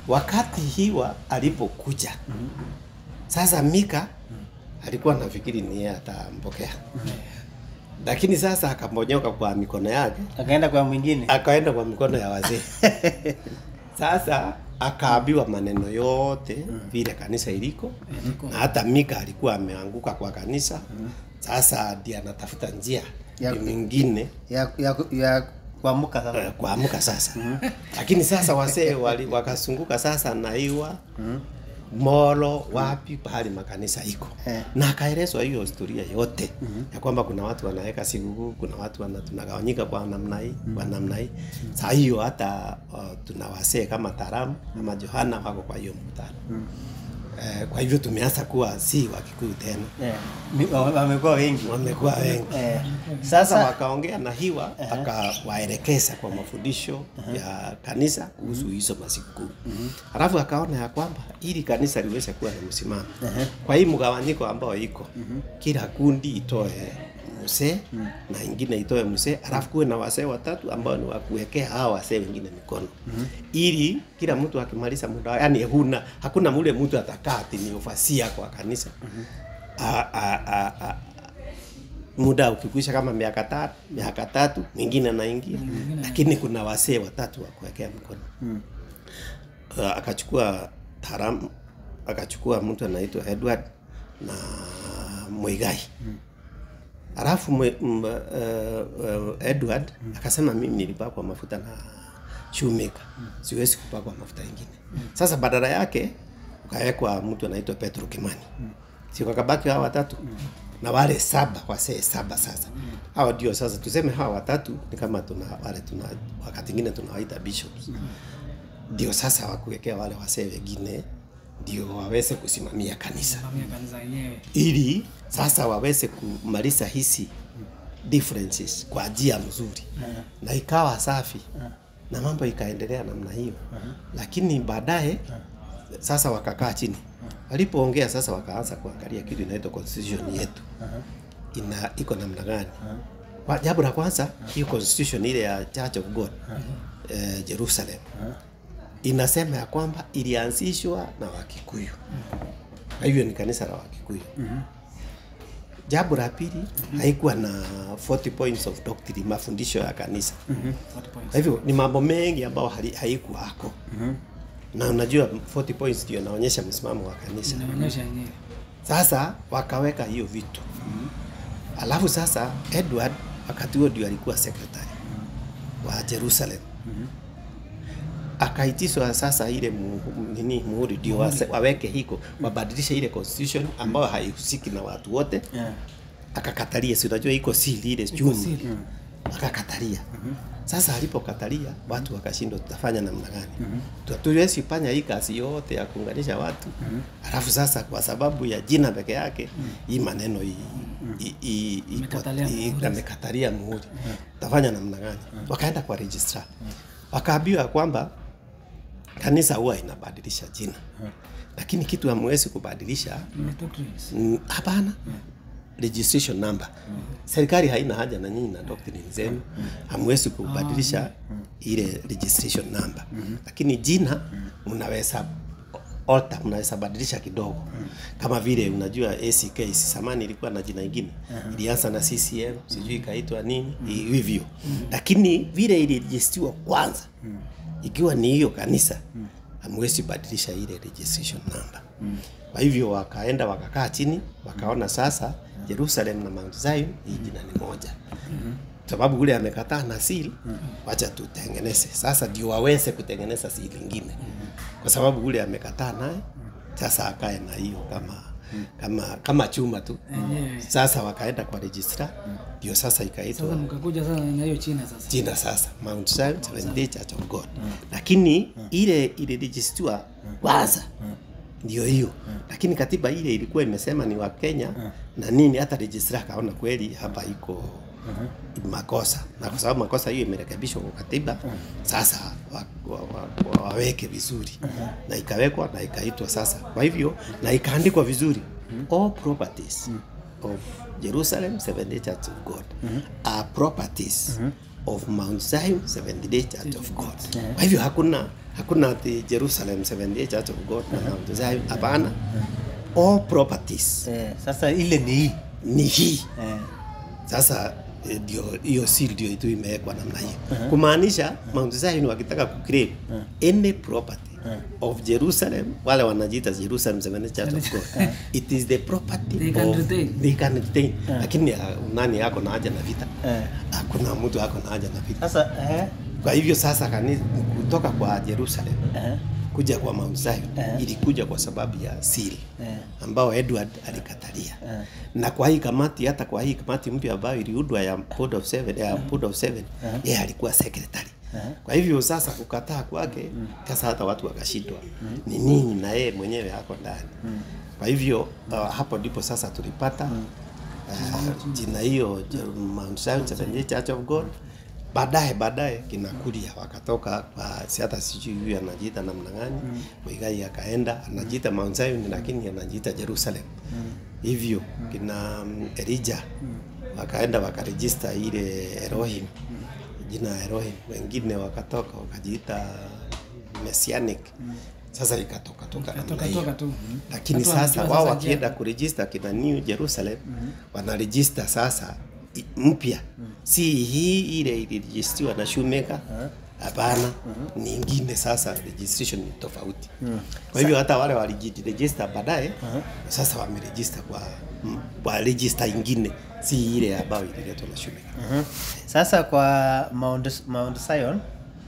wakati Hiwa alipokuja sasa Mika alikuwa nafikiri ni yeye atampokea, lakini sasa akamonyoka kwa mikono yake, akaenda kwa mwingine akaenda kwa mikono ya wazee. Sasa akaambiwa maneno yote vile kanisa iliko, na hata Mika alikuwa ameanguka kwa kanisa. Sasa ndiye anatafuta njia Ya- mingine ya, ya, ya kuamuka sasa eh, kuamka sasa. Lakini sasa wasee wali- wakasunguka sasa na Iwa Molo wapi pahali makanisa iko Eh. na akaelezwa hiyo historia yote ya kwamba kuna watu wanaweka sikukuu, kuna watu wana, tunagawanyika kwa namna hii kwa namna hii. Saa hiyo hata uh, tuna wasee kama Taramu ama Johana wako kwa hiyo mkutano eh, kwa hivyo tumeanza kuwa si Wakikuyu tena, Eh, mi- wa- wamekuwa wengi wamekuwa wengi Eh, sasa sasa wakaongea na Hiwa akawaelekeza kwa mafundisho ya kanisa kuhusu hizo masikukuu. Halafu akaona ya kwamba ili kanisa liweze kuwa na msimamo kwa hii mgawanyiko ambao iko kila kundi itoe msee na ingine itoe msee, halafu kuwe na wasee watatu ambao ni wakuwekea hawa wasee wengine mikono ili kila mtu akimaliza muda wake, yani huna hakuna mule mtu atakaa ati ni ufasia kwa kanisa a, a, a, a, muda ukikwisha kama miaka tatu miaka tatu mwingine anaingia lakini kuna wasee watatu wa kuwekea mkono uh, akachukua taram akachukua mtu anaitwa Edward na Muigai alafu mwe, m, uh, uh, Edward akasema mimi nilipakwa mafuta na shoemaker siwezi kupakwa mafuta ingine sasa badala yake ukawekwa mtu anaitwa Petro Kimani si wakabaki hawa watatu na wale saba wasee saba sasa hawa ndio sasa tuseme hawa watatu ni kama tuna wale tuna wakati ingine tunawaita bishops ndio sasa wakuwekea wale wasee wengine ndio waweze kusimamia kanisa Simamia kanisa yenyewe. ili sasa waweze kumaliza hizi differences kwa njia mzuri na ikawa safi na mambo ikaendelea namna hiyo lakini baadaye sasa wakakaa chini walipoongea sasa wakaanza kuangalia kitu inaitwa constitution yetu ina iko namna gani Kwa- jambo la kwanza hiyo constitution ile ya Church of God eh, Jerusalem inasema ya kwamba ilianzishwa na Wakikuyu na hivyo ni kanisa la Wakikuyu jambo la pili haikuwa na 40 points of doctrine mafundisho ya kanisa 40 points. kwa hivyo ni mambo mengi ambayo hali- haikuwako na unajua 40 points ndio inaonyesha msimamo wa kanisa Inaonyesha yenyewe. sasa wakaweka hiyo vitu alafu sasa Edward wakati huo ndio alikuwa secretary wa Jerusalem akaitishwa sasa ile mu, nini muhuri ndio wase- waweke hiko wabadilishe ile constitution ambayo haihusiki na watu wote yeah. akakatalia si unajua iko siri ile chumi siri. akakatalia sasa alipokatalia watu wakashindwa tutafanya namna gani mm tuwezi fanya hii kazi yote ya kuunganisha watu alafu sasa kwa sababu ya jina peke yake hii maneno hii i- i- ipo- Amekatalia i- muhuri. amekatalia muhuri tutafanya namna gani wakaenda kwa registrar wakaambiwa kwamba kanisa huwa inabadilisha jina lakini kitu hamwezi kubadilisha Ni doctrines. Mm, hapana registration number serikali haina haja na nyinyi na doctrine zenu hamwezi kubadilisha ile registration number lakini jina mnaweza alter mnaweza badilisha kidogo kama vile unajua ACK samani ilikuwa na jina ingine ilianza na CCM sijui ikaitwa nini hivyo lakini vile ilirejistiwa kwanza ikiwa ni hiyo kanisa hamwezi badilisha ile registration number kwa hivyo wakaenda wakakaa chini wakaona sasa Jerusalem na Mount Zion hii jina ni moja sababu ule amekataa na seal wacha tutengeneze sasa ndio waweze kutengeneza seal ingine kwa sababu ule amekataa naye sasa akae na hiyo kama kama kama chuma tu Yenyewe. sasa wakaenda kwa registrar ndio sasa Sasa ikaitwa mkakuja sasa na hiyo China sasa. jina sasa Mount Zion Seventh Day Church of God lakini ile ilirejistiwa kwanza ndio hiyo lakini katiba ile ilikuwa imesema ni wa Kenya na nini hata registrar akaona kweli hapa iko makosa na kwa sababu makosa hiyo imerekebishwa kwa katiba sasa wa, wa, wa, wa, waweke vizuri na ikawekwa na ikaitwa sasa kwa hivyo na ikaandikwa vizuri all properties of Jerusalem Seventh Day Church of God are properties of Mount Zion Seventh Day Church of God. Kwa hivyo hakuna hakuna ati Jerusalem Seventh Day Church of God na Mount Zion, hapana. All properties Eh, sasa ile ni hii. ni hii Eh, sasa eh, ndio hiyo seal ndio tu imewekwa namna hiyo kumaanisha Mount Zion wakitaka kuclaim any property of Jerusalem wale wanajiita Jerusalem Seventh Church of God it is the property They can of, retain. they can retain lakini ah, nani yako na haja na vita eh. hakuna mtu ako na haja na vita Sasa eh, kwa hivyo sasa kanisa kutoka kwa Jerusalem eh, kuja kwa Mount Zion Eh. ilikuja kwa sababu ya siri eh, ambao Edward alikatalia Eh. na kwa hii kamati hata kwa hii kamati mpya ambayo iliundwa ya board of seven ya board of seven yeye alikuwa secretary kwa hivyo sasa kukataa kwake sasa hata watu wakashindwa ni nini na yeye mwenyewe hako ndani kwa hivyo uh, hapo ndipo sasa tulipata uh, jina hiyo Je- Mount Zion Seventh Day Church of God baadaye baadaye kinakulia wakatoka kwa si hata sijui huyu anajiita namna gani Muigai akaenda anajiita Mount Zion lakini anajiita Jerusalem hivyo kina mm, Elijah wakaenda wakarejista ile Elohim jina Elohim wengine wakatoka wakajiita Messianic sasa ikatoka toka namna Toka hiyo toka tu. lakini Watu sasa wanajua wao sasa wakienda njia. kurejista kina New Jerusalem wanarejista sasa i- mpya si hii ile ilirejistiwa na shoemaker hapana ni ingine sasa registration ni tofauti kwa hivyo hata wale walijiregister baadaye sasa wamerejista kwa m- kwa register ingine si ile ambayo ililetwa na shoemaker mhm. Sasa kwa Mount, Mount Zion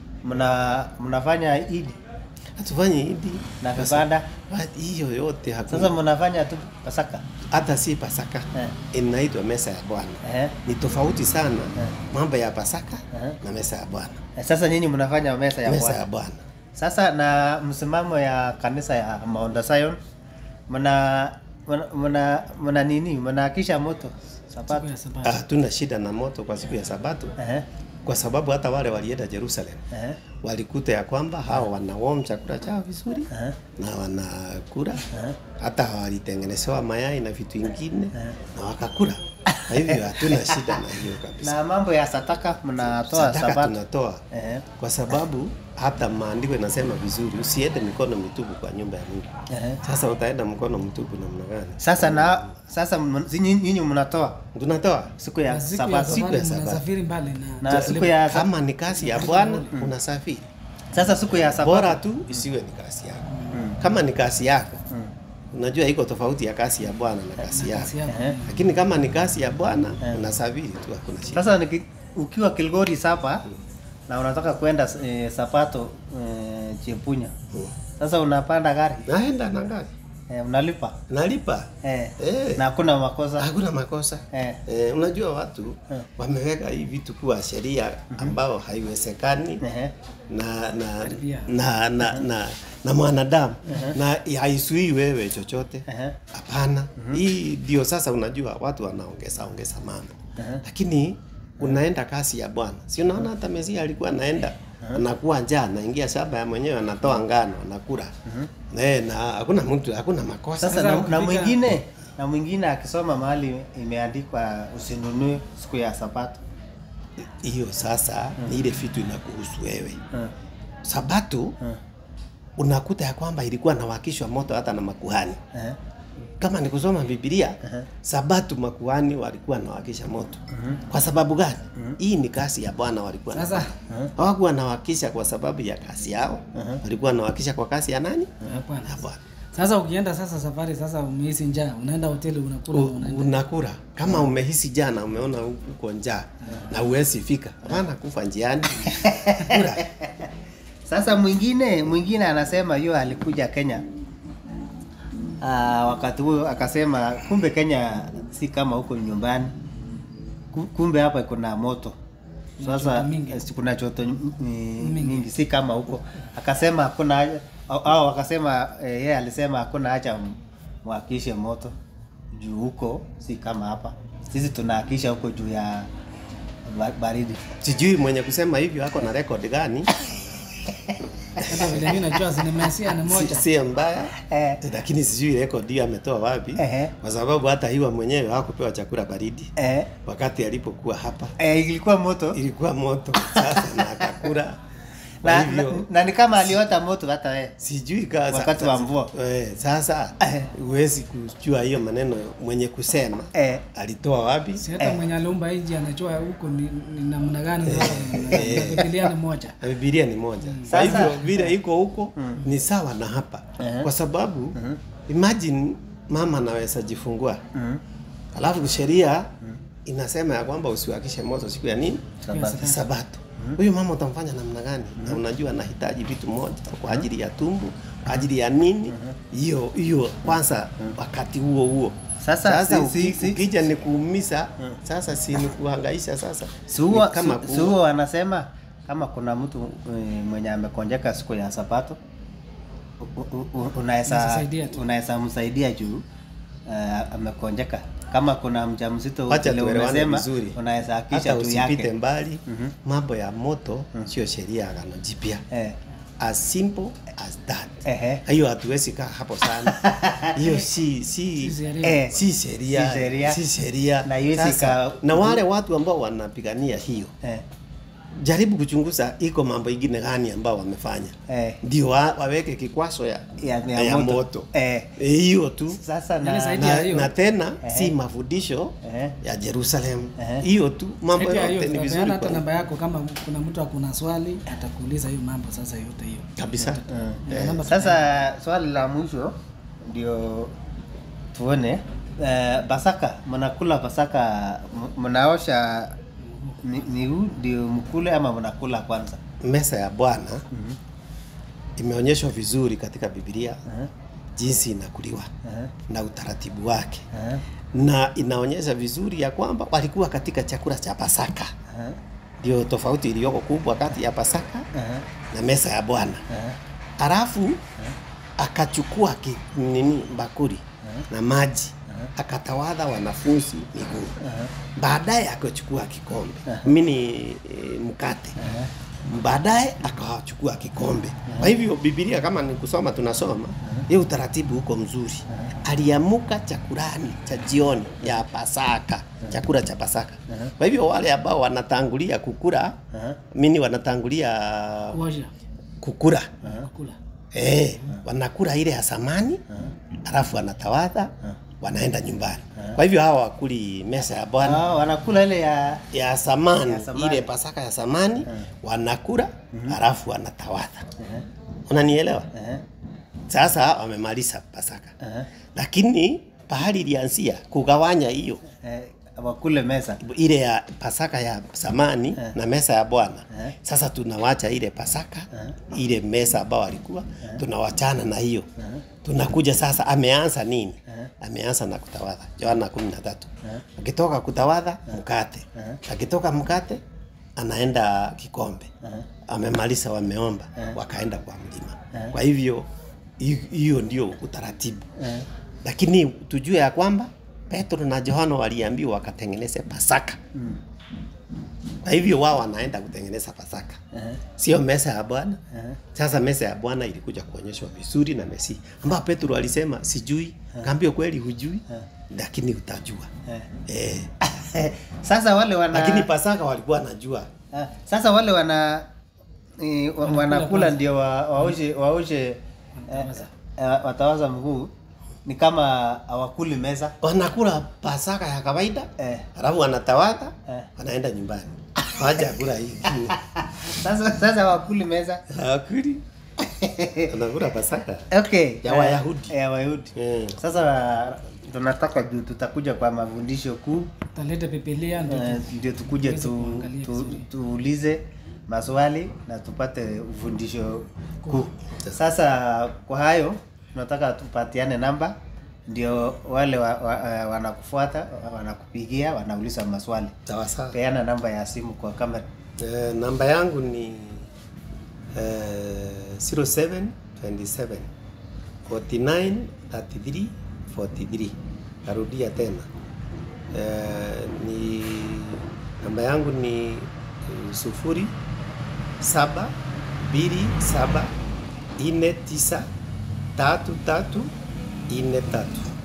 mna mnafanya Idi hatufanye hivi na Basi- vibanda. Ba- hiyo yote hakuna Sasa mnafanya tu Pasaka. hata si pasaka Eh. inaitwa mesa ya bwana Eh. ni tofauti sana Eh. mambo ya pasaka Eh. na mesa ya bwana Eh, Sasa nyinyi mnafanya mesa ya mesa Bwana. ya bwana Sasa na msimamo ya kanisa ya Mount Zion mna mna- mna mna nini? Mnaakisha moto sabato. Siku ya Sabato. Ah, hatuna shida na moto kwa siku ya sabato Eh, kwa sababu hata wale walienda Jerusalem eh, walikuta ya kwamba hao wanawarm chakula chao vizuri eh, na wanakula eh. hata walitengenezewa mayai na vitu ingine na wakakula kwa hivyo hatuna shida na hiyo kabisa Na mambo ya sataka mnatoa sadaka sabato. tunatoa Eh, kwa sababu hata maandiko inasema vizuri usiende mikono mitupu kwa nyumba ya Mungu eh. sasa utaenda mkono mtupu namna gani Sasa na sasa mn- si nyinyi nyinyi mnatoa tunatoa siku ya Na siku ya sabato. siku ya Sabato Sabato. mnasafiri mbali na Na siku ya sa- kama ni kazi ya bwana unasafiri sasa siku ya bora sabato. tu isiwe ni kazi yako kama ni kazi yako unajua iko tofauti ya kazi ya bwana na kazi yako kasi yako. Eh. lakini kama ni kazi ya bwana unasafiri tu hakuna shida Sasa niki, ukiwa Kilgori sapa na unataka kwenda eh, Sapato eh, Chepunya. Sasa unapanda gari naenda na gari eh, unalipa nalipa eh, Eh. na hakuna makosa hakuna makosa eh. Eh, unajua watu Eh. wameweka hii vitu kuwa sheria ambao haiwezekani Eh. na na Karibia. na na, na, na mwanadamu na haisuii wewe chochote Eh. hapana hii ndio sasa unajua watu wanaongeza ongeza mambo lakini unaenda kasi ya bwana si unaona hata mesia alikuwa anaenda anakuwa njaa anaingia shamba ya mwenyewe anatoa ngano anakula Eh, na hakuna mtu hakuna makosa Sasa Sasa na, na ukifika- mwingine na mwingine akisoma mahali imeandikwa usinunue siku ya Sabato hiyo sasa ni ile vitu inakuhusu wewe eh. sabato eh, unakuta ya kwamba ilikuwa nawakishwa moto hata na makuhani eh. kama ni kusoma Biblia Aha. Sabato makuhani walikuwa nawakisha moto. Kwa sababu gani? Hii ni kazi ya Bwana walikuwa Sasa wanafanya. hawakuwa nawakisha kwa sababu ya kazi yao, walikuwa nawakisha kwa kazi ya nani? hapana. Ya Bwana. Sasa ukienda sasa safari sasa umehisi njaa, unaenda hoteli unakula U- unaenda. Unakula kama umehisi jana, umeona uko njaa na uwezi fika, hapana, kufa njiani kula. Sasa mwingine mwingine anasema hiyo alikuja Kenya Aa, wakati huo akasema kumbe Kenya si kama huko nyumbani, Ku- kumbe hapa kuna moto sasa joto mingi. eh, kuna joto mm, mingi, si kama huko. Akasema hakuna haja au- au akasema eh, yeye alisema hakuna haja m- mwakishe moto juu huko si kama hapa, sisi tunaakisha huko juu ya ba- baridi. Sijui mwenye kusema hivyo ako na record gani, Hata vile mimi najua sinemesia ni si, moja. si mbaya Eh. lakini sijui rekodi hiyo ametoa wapi Ehe. kwa sababu hata hiwa mwenyewe hakupewa chakula baridi Eh, wakati alipokuwa hapa eh, ilikuwa moto ilikuwa moto sasa na akakula kwa na, na, hivyo na ni kama aliota moto hata wewe. sijui ka, Wakati wa mvua. eh, sasa Eh. huwezi kujua hiyo maneno mwenye kusema Eh, alitoa wapi Si hata Eh. mwenye aliumba nchi anajua huko ni, ni namna gani sasa. na Biblia ni moja. na Biblia ni moja. Kwa Sasa- hivyo vile iko huko ni sawa na hapa, Eh. kwa sababu imagine mama anaweza jifungua mm, alafu sheria inasema ya kwamba usiwakishe moto siku ya nini? Sabato. Ya Sabato. Huyu mama utamfanya namna gani? Na unajua anahitaji vitu moja kwa ajili ya tumbo, kwa ajili ya nini? Hiyo hiyo kwanza wakati huo huo. Sasa, sasa si- uki- si- si- ukija ni kuumiza, sasa si ni kuhangaisha sasa. si huwa Ni kama si- ku- si huwa wanasema kama kuna mtu eh, mwenye amekonjeka siku ya Sabato u- u- u- unaweza Unaweza saidia tu. unaweza msaidia juu uh, amekonjeka. Kama kuna mjamzito Wacha vile tuelewane umesema, vizuri. unaweza hata akisha tu usipite yake mbali mambo ya moto sio sheria ya agano jipya eh, as simple as that Ehe. hiyo hatuwezi kaa hapo sana hiyo si si Si sheria. eh, si sheria Si sheria. si sheria Na haiwezi Sasa, ka- na wale watu ambao wanapigania hiyo eh, jaribu kuchunguza iko mambo ingine gani ambao wamefanya eh, ndio wa, waweke kikwaso ya, ya, ya, ya moto, moto Eh, Eh, hiyo tu sasa Yaani na, zaidi ya na, hiyo. na tena Ehe. si mafundisho Ehe. ya Jerusalem Ehe. hiyo tu mambo Zaidi ya hiyo, yote ni tutapeana vizuri hata kwa- namba yako kama kuna mtu akuna swali atakuuliza hiyo mambo sasa yote hiyo. kabisa Ndio Eh, namba Sasa swali la mwisho ndio tuone eh, Pasaka, mnakula Pasaka, m- mnaosha mi- miguu ndio mkule ama mnakula kwanza? meza ya Bwana imeonyeshwa vizuri katika Biblia Eh, jinsi inakuliwa eh, na utaratibu wake, eh, na inaonyesha vizuri ya kwamba walikuwa katika chakula cha Pasaka. eh, Ndio tofauti iliyoko kubwa kati ya Pasaka eh, na meza ya Bwana. eh, Halafu akachukua ki, nini bakuli na maji akatawadha wanafunzi miguu. eh, Baadaye akachukua kikombe mini e, mkate eh, baadaye akawachukua kikombe. Kwa hivyo Biblia kama ni kusoma tunasoma, hiyo utaratibu huko mzuri. Aliamuka chakulani cha jioni ya Pasaka, chakula cha Pasaka. Kwa hivyo wale ambao wanatangulia kukula, eh, mini wanatangulia kuosha kukula kula. Eh, wanakula ile ya samani alafu wanatawadha wanaenda nyumbani. Kwa hivyo hawa wakuli meza ya Bwana Ah, wanakula ile ya ya samani, Ya samani. ile Pasaka ya samani wanakula alafu wanatawadha. Unanielewa? eh, Sasa wamemaliza Pasaka, eh, lakini pahali ilianzia kugawanya hiyo eh, wakule meza ile ya Pasaka ya samani Eh. na meza ya Bwana. Eh. Sasa tunawacha ile Pasaka ile meza ambao alikuwa tunawachana na hiyo tunakuja sasa, ameanza nini? Ameanza na kutawadha, Yohana kumi na tatu. Akitoka kutawadha mkate, akitoka mkate anaenda kikombe, amemaliza, wameomba, wakaenda kwa mlima. Kwa hivyo hi- hiyo ndio utaratibu eh, lakini tujue ya kwamba Petro na Yohana waliambiwa wakatengeneze Pasaka. Kwa hivyo wao wanaenda kutengeneza Pasaka, eh, sio meza ya Bwana. eh, Sasa meza ya Bwana ilikuja kuonyeshwa vizuri na Mesi, ambao Petro alisema sijui, kaambia kweli hujui, lakini utajua eh. eh. Sasa wale wana Lakini Pasaka walikuwa wanajua Ah, sasa wale wana eh, wa- wanakula kwanza. ndio wa- waoshe waoshe eh, eh, watawaza mguu ni kama hawakuli meza wanakula Pasaka ya kawaida eh. alafu wanatawadha Eh. wanaenda nyumbani, waja kula hii Sasa sasa hawakuli meza hawakuli, wanakula Pasaka okay Ya eh, Wayahudi. ya Wayahudi Mm. sasa tunataka juu tutakuja kwa mafundisho kuu Talete Biblia ndio eh, ndio tukuje tuweze tu, kuangalia tu, vizuri. tuulize maswali na tupate ufundisho kuu. Sasa kwa hayo tunataka tupatiane namba ndio wale wa, wa, eh, wanakufuata wanakupigia wanauliza maswali. sawa sawa. Peana namba ya simu kwa kamera. Eh, namba yangu ni eh, 0727 49 33 43. Narudia tena eh, ni namba yangu ni eh, sufuri saba mbili saba ine tisa tatu tatu ine tatu